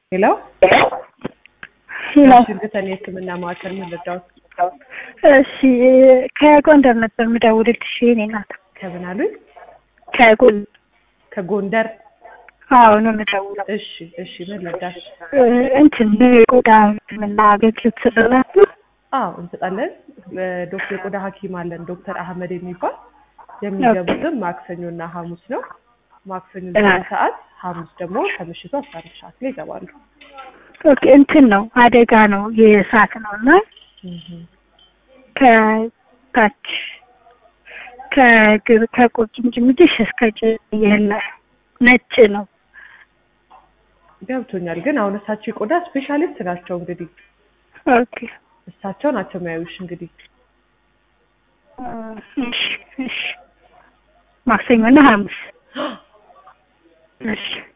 ሄሎ ሄሎ ሽንግተን የህክምና ማዕከል ምን ልርዳዎት? እሺ ከጎንደር ነበር የምደውልልሽ የእኔ እናት ከምን አሉኝ? ከጎን ከጎንደር አዎ ነው የምደውለው እሺ እሺ ምን ልርዳሽ? እ እንትን የቆዳ ህክምና አገልግሎት ትሰጣላችሁ አዎ እንሰጣለን። ዶክተር የቆዳ ሐኪም አለን ዶክተር አህመድ የሚባል የሚገቡትም ማክሰኞና ሐሙስ ነው። ማክሰኞ ዘጠኝ ሰዓት ሐሙስ ደግሞ ከምሽቱ አስራ አንድ ሰዓት ላይ ይገባሉ። ኦኬ እንትን ነው አደጋ ነው የእሳት ነው እና ከታች ከግር ከቁርጭምጭሚትሽ እስከ ጭየለ ነጭ ነው። ገብቶኛል። ግን አሁን እሳቸው የቆዳ ስፔሻሊስት ናቸው። እንግዲህ ኦኬ እሳቸው ናቸው የሚያዩሽ። እንግዲህ እሺ እሺ ማክሰኞና ሐሙስ እሺ